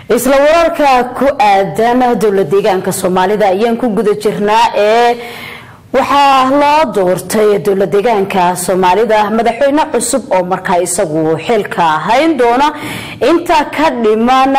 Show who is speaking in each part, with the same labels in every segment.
Speaker 1: isla wararka ku aadan dowla deegaanka soomaalida ayaan ku guda jirnaa ee waxaa loo doortay dowla deegaanka soomaalida madaxweyne cusub oo markaa isagu xilka hayn doona inta ka dhiman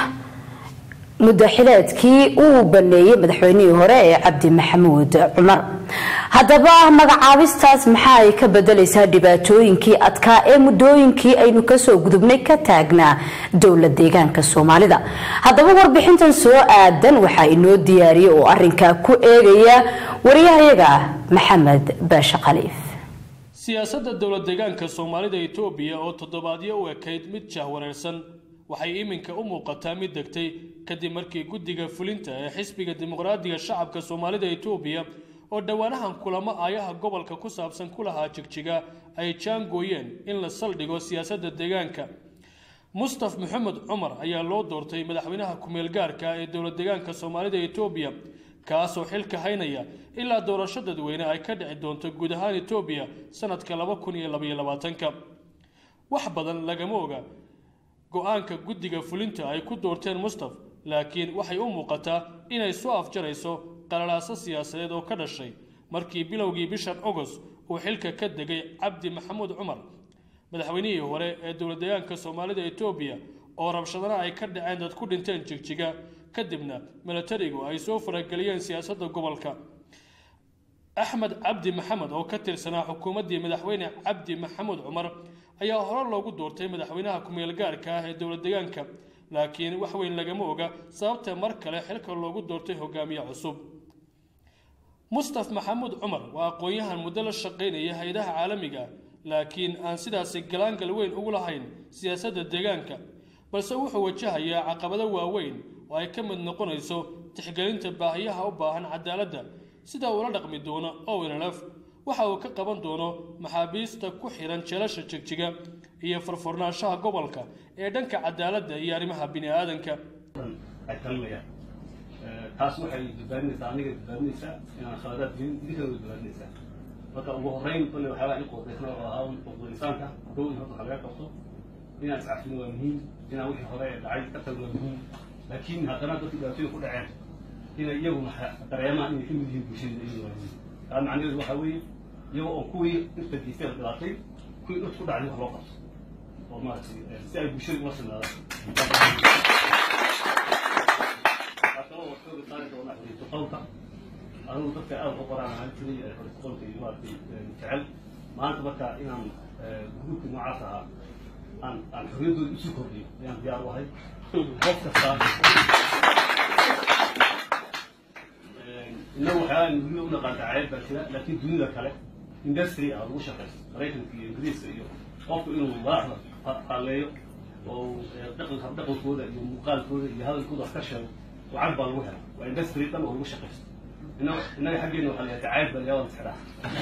Speaker 1: mudaxileedkii uu baneeyey madaxweynihii hore ee cabdi maxamuud cumar haddaba magacaabistaas maxaa ay ka bedelaysaa dhibaatooyinkii adkaa ee muddooyinkii aynu kasoo gudubnay ka taagnaa dowla deegaanka soomaalida haddaba warbixintan soo aadan waxaa inoo diyaariyay oo arinkaa ku eegaya wariyahayaga maxamed baashe khaliif
Speaker 2: siyaasadda dowla deegaanka soomaalida etoobiya oo toddobaadyo u ekayd mid jahwareersan waxay iminka u muuqataa mid degtay kadib markii guddiga fulinta ee xisbiga dimuqraadiga shacabka soomaalida etoobiya oo dhowaanahan kulamo aayaha gobolka ku saabsan ku lahaa jigjiga ay jaangooyeen in la saldhigo siyaasadda deegaanka mustaf maxamed cumar ayaa loo doortay madaxweynaha kumeel gaarka ee dowla deegaanka soomaalida etoobiya kaasoo xilka haynaya ilaa doorasho dadweyne ay ka dhici doonto guud ahaan etoobiya sanadka laba kun iyo labaiyo labaatanka wax badan lagama oga go-aanka guddiga fulinta ay ku doorteen mustaf laakiin waxay u muuqataa inay soo afjarayso qalalaaso siyaasadeed oo ka dhashay markii bilowgii bishan agost uu xilka ka degay cabdi maxamuud cumar madaxweynihii hore ee dowla deegaanka soomaalida etoobiya oo rabshadana ay ka dhaceen dad ku dhinteen jigjiga kadibna milatarigu ay soo farageliyeen siyaasadda gobolka axmed cabdi maxamed oo ka tirsanaa xukuumaddii madaxweyne cabdi maxamuud cumar ayaa hore loogu doortay madaxweynaha kumeel gaarka ah ee dowla deegaanka laakiin wax weyn lagama oga sababta mar kale xilka loogu doortay hogaamiye cusub mustaf maxamuud cumar waa aqoon-yahan muddo la shaqaynaya hay-adaha caalamiga laakiin aan sidaasi galaangal weyn ugu lahayn siyaasadda deegaanka balse wuxuu wajahayaa caqabado waaweyn oo ay ka mid noqonayso tixgelinta baahiyaha u baahan cadaaladda sida uula dhaqmi doono ownlf waxa uu ka qaban doono maxaabiista ku xihan jeelasha jigjiga iyo furfurnaanshaha gobolka ee dhanka cadaaladda iyo arrimaha bini aadanka
Speaker 3: ay talinayaan taas waxay badbaadinaysaa aniga badbaadinaysaa inaan khaladaad gelin idinkana way badbaadinaysaa marka ugu horreyn kolle waxyaabaa in qodaysna oo ahaa qodo insaanka dow in horta wax laga qabto inaan iscafino waa muhiim inaan wixii hore dhacay ka tagno waa muhiim laakiin haddana dadkii dhibaatooyin ku dhaceen inay iyagu dareemaan inay ka mid yihiin bulshada iyagu waa muhiim taa macnaheedu waxaa weeye iyagoo oo kuwii dhirta geystay la dhibaatay kuwii dhirta ku dhacday wax loo qabto oo maaragtay si ay bulshada ula sinaadaan qolka anugu dadka aada u qoraan ahaan jiray qolka iyo maaragtay jecel maanta marka inaan gruubka noocaas ahaa aan aan xorriyaddooda isu kordhiyo ayaan diyaar u ahay qof kasta innagu waxyaalaha dunida u naqaan dacaayad baa jira laakiin dunida kale industry ah lagu shaqaysto maraykanka iyo ingiriiska iyo qofku inuu madaxda halleeyo oo dhaqanka dhaqankooda iyo muuqaalkooda iyo hadalkooda ka sheego lacag baa lagu hela waa industry dhan oo lagu shaqaysto innaga innaga xaggeena waxaa layahay dacaayad baa layaa wada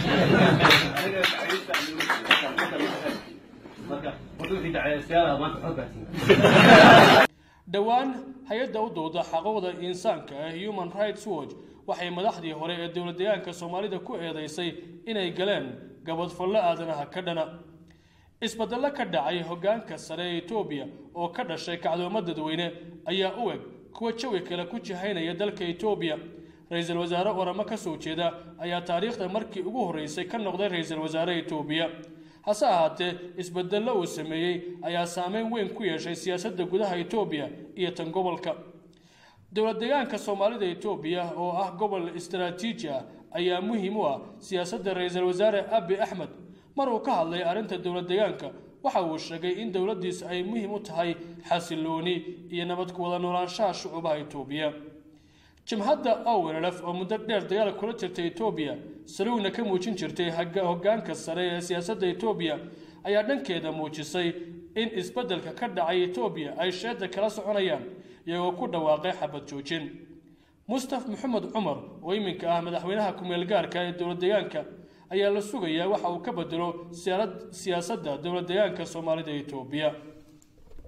Speaker 3: marka horta wixii dacaayadstayaalaha maanta xoog baa
Speaker 2: dhowaan hay-adda u dooda xaquuqda insaanka ee human rights watch waxay madaxdii hore ee dowla deegaanka soomaalida ku eedeysay inay galeen gabadfallo aadanaha ka dhana isbeddello ka dhacay hoggaanka sare ee etoobiya oo ka dhashay kacdoomo dadweyne ayaa u eg kuwa jawi kale ku jihaynaya dalka etoobiya ra-iisul wasaare oramo ka soo jeeda ayaa taariikhda markii ugu horreysay ka noqday ra-iisul wasaare etoobiya hase ahaatee isbedello uu sameeyey ayaa saameyn weyn ku yeeshay siyaasadda gudaha etoobiya iyo tan gobolka dowla deegaanka soomaalida etoobiya oo ah gobol istaraatiiji ah ayaa muhiim u ah siyaasadda ra-iisul wasaare abi axmed mar uu ka hadlay arrinta dowla deegaanka waxa uu sheegay in dowladdiis ay muhiim u tahay xasilooni iyo nabad ku wada noolaanshaha shucuubaha etoobiya jimhadda ownlf oo muddo dheer dagaal kula jirtay etoobiya saluugna ka muujin jirtay hoggaanka sare ee siyaasadda etoobiya ayaa dhankeeda muujisay in isbeddelka ka dhacay etoobiya ay sheedda kala soconayaan iyagoo ku dhawaaqay xabad joojin mustaf maxamed cumar oo iminka ah madaxweynaha kumeel gaarka ee dowla deegaanka ayaa la sugayaa waxa uu ka bedelo siyaasadda dowla deegaanka soomaalida etoobiya